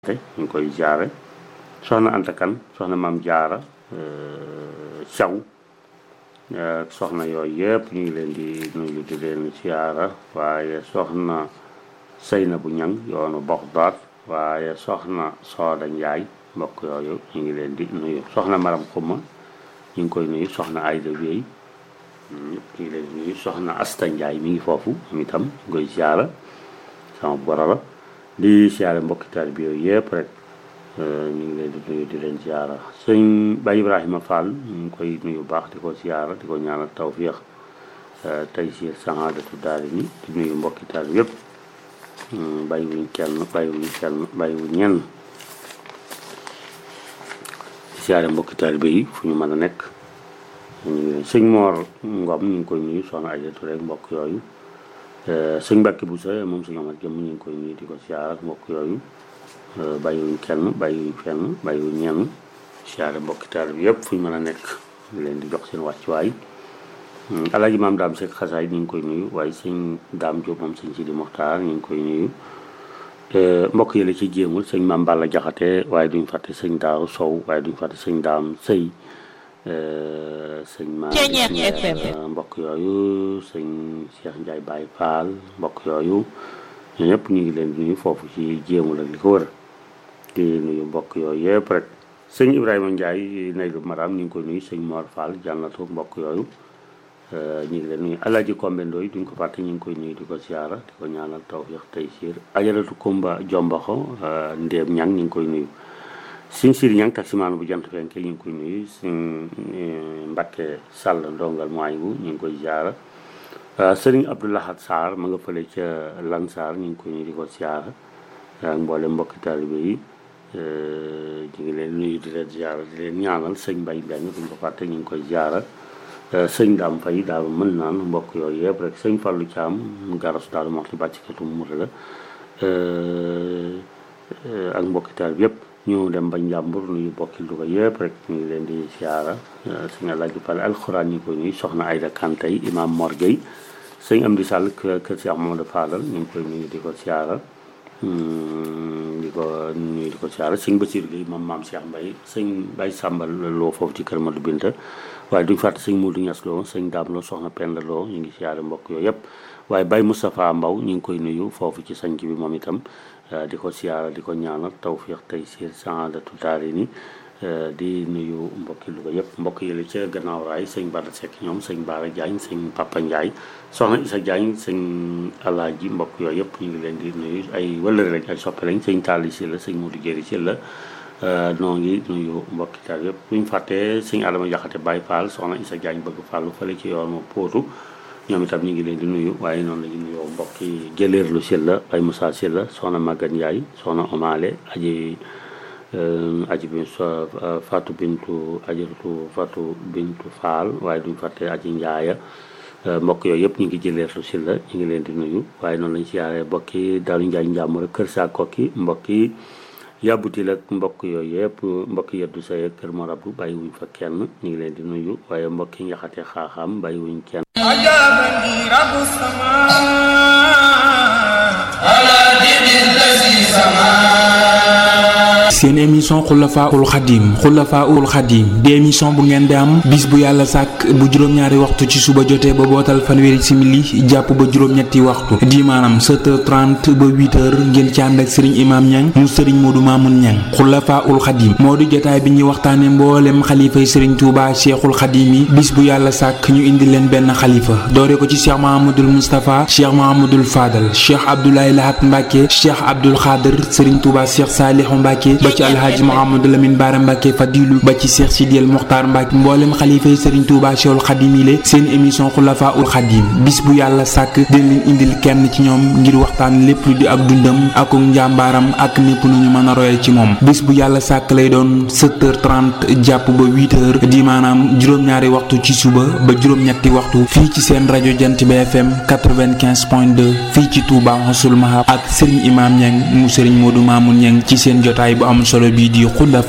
ñu ngi koy jaare soxna Anta Kan soxna Maam Jaara Caw soxna yooyu yëpp ñu ngi leen di nuyu di leen siyaara waaye soxna Seyna bu ñang yoonu Baxdaad waaye soxna Sooda Njaay mbokk yooyu ñu ngi leen di nuyu soxna Maram Xuma ñu ngi koy nuyu soxna Ayda Wéy ñëpp ñu ngi leen di nuyu soxna Asta Njaay mi ngi foofu moom itam ñu koy siyaara sama boro la di siyaare mbokki taalibe bi yooyu yëpp rek ñu ngi leen di nuyu di leen siyaara sëñ Baye Ibrahima Fall ñu ngi koy nuyu baax di ko siyaara di ko ñaanal tawfiix tey si saxaadatu daal ni di nuyu mbokki taalibe yëpp bàyyi wuñ kenn bàyyi wuñ kenn bàyyi wuñ ñenn di siyaare mbokki taalibe yi fu ñu mën a nekk ñu ngi leen sëñ Moor Ngom ñu ngi koy nuyu soxna Aydatu rek mbokk yooyu sëñ Mbàkke bu sa moom sëñ Amat Jëm ñu ngi koy nuyu di ko siyaar mbokk yooyu bàyyiwuñ kenn bàyyiwuñ fenn bàyyiwuñ ñenn siyaare mbokki taal bi yëpp fu ñu mën a nekk di leen di jox seen wàccuwaay alaaji maam daam Seck xasaay ñu ngi koy nuyu waaye sëñ daam Jóob moom sëñ Sidi Moxtaar ñu ngi koy nuyu mbokk yi la ci jéemul sëñ maam Balla Jaxate waaye duñ fàtte sëñ Daaru Sow waaye duñ fàtte sëñ daam Sëy sëñ maa mbokk yooyu sëñ Cheikh Ndiaye Baye Fall mbokk yooyu ñoo ñëpp ñu ngi leen di nuyu foofu ci jéemul ak li ko wër di nuyu mbokk yooyu yëpp rek sëñ Ibrahima Ndiaye nay lu maram ñu ngi koy nuyu sëñ Mor Fall jànnatu mbokk yooyu ñu ngi leen nuyu Alaaji Kombe Ndoy duñ ko fàtte ñu ngi koy nuyu di ko siyaara di ko ñaanal tawfiix tey siir ajaratu Kumba Jombaxo ndéem ñang ñu ngi koy nuyu sëñ Siri Ñang taximaan bu jant fenke ñu ngi koy nuyu sëñ Mbakke Sàll ndongal mooy bu ñu ngi koy ziara sëriñ Abdoulahat Sarr ma nga fële ca Lansar ñu ngi koy nuyu di ko ziara ak mboole mbokki taalibe yi ñu ngi leen nuyu di leen ziara di leen ñaanal sëñ Mbay Mbeng duñ ko fàtte ñu ngi koy ziara sëñ Daam Fay daal mën naan mbokk yooyu yëpp rek sëñ Fallu Caam garas daal moxti bàccikatu mura la ak mbokki taalibe yëpp ñu dem ba njàmbur nuyu bokki Louga yëpp rek ñu ngi leen di siyaara sëñ Alaaji Pale alxuraan ñu ngi koy nuyu soxna Ayda Kantay imam Mor Gueye sëñ Amdi Sall kër Cheikh Mamadou Fadal ñu ngi koy nuyu di ko siyaara di ko nuyu di ko siyaara sëñ Basiir Gueye moom maam Cheikh Mbay sëñ Bay Sàmbal loo foofu ci kër Madu Binta waaye duñ fàtte sëñ Modou Ñas Lo sëñ Daam Lo soxna Penda Lo ñu ngi siyaare mbokk yooyu yëpp waaye Bay Moustapha Mbaw ñu ngi koy nuyu foofu ci sanc bi moom itam di ko siyaara di ko ñaanal tawfiix tey siir saadatu daari ni di nuyu mbokki Louga yëpp mbokk yële ca gannaaw raay sëñ Bada Seck ñoom sëñ Baara Diagne sëñ Papa Ndiaye soxna Isa Diagne sëñ Alaaji mbokk yooyu yëpp ñu ngi leen di nuyu ay wëllëre lañ ay soppe lañ sëñ Talla si la sëñ Modou Jéri si la noo ngi nuyu mbokki taal yëpp buñ fàttee sëñ Adama Jaxate Baye Fall soxna Isa Diagne bëgg fàllu fële ci yoonu Pootu ñoom itam ñu ngi leen di nuyu waaye noonu la ñu nuyoo mbokki jëleerlu Sylla ay Moussa Sylla soxna Maguette Ndiaye soxna Omale aji aji bi Fatou Bintu ajaratu Fatou Bintu Fall waaye duñ fàtte aji Ndiaye mbokk yooyu yëpp ñu ngi jëleerlu Sylla ñu ngi leen di nuyu waaye noonu lañ siyaaree mbokki Dalu Ndiaye Njàmbur kër saa kokki mbokki yàbbutil ak mbokk yooyu yëpp mbokk yeddu say ak kër Morabdu bàyyi wuñ fa kenn ñu ngi leen di nuyu waaye mbokki njaxate xaaxaam bàyyi wuñ kenn أجابني رب السماء على دين الذي سماه seen émission xulafaul xadim xulafaul xadim di émission bu ngeen di am bis bu yàlla sàkk bu juróom-ñaari waxtu ci suba jotee ba bootal fanweeri simili jàpp ba juróom-ñetti waxtu di maanaam 7h30 ba 8h ngeen ci ànd ak sëriñ imam ñang mu sëriñ moodu maamun ñang xulafaul xadim moo di jotaay bi ñuy waxtaane mboolem xalifay sëriñ tuuba cheikhul xadim yi bis bu yàlla sàkk ñu indi leen benn xalifa doore ko ci cheikh mahamadul moustapha cheikh mahamadul fadal cheikh abdoulaye lahat mbàkke cheikh abdul xaadir sëriñ tuuba cheikh saalihu mbàkke ba ci alhaaji Mouhamadou Lamine Bara Mbacke Fadilu ba ci Cheikh Sidiel Mokhtar Mbacke mboolem xalifa yi Serigne Touba Cheikhul Khadim yi seen émission Xulafa ul Khadim bis bu yàlla sàkk dina leen indil kenn ci ñoom ngir waxtaan lépp lu di ak dundam ak njàmbaaram ak népp nu ñu mën a royee ci moom bis bu yàlla sàkk lay doon 7h30 jàpp ba 8h di maanaam juróom-ñaari waxtu ci suba ba juróom-ñetti waxtu fii ci seen rajo Jant bi FM 95.2 fii ci Touba Xasul Mahab ak Serigne Imam Niang mu Serigne Modou Mamoun Niang ci seen jotaay bu am solo bii di xulafa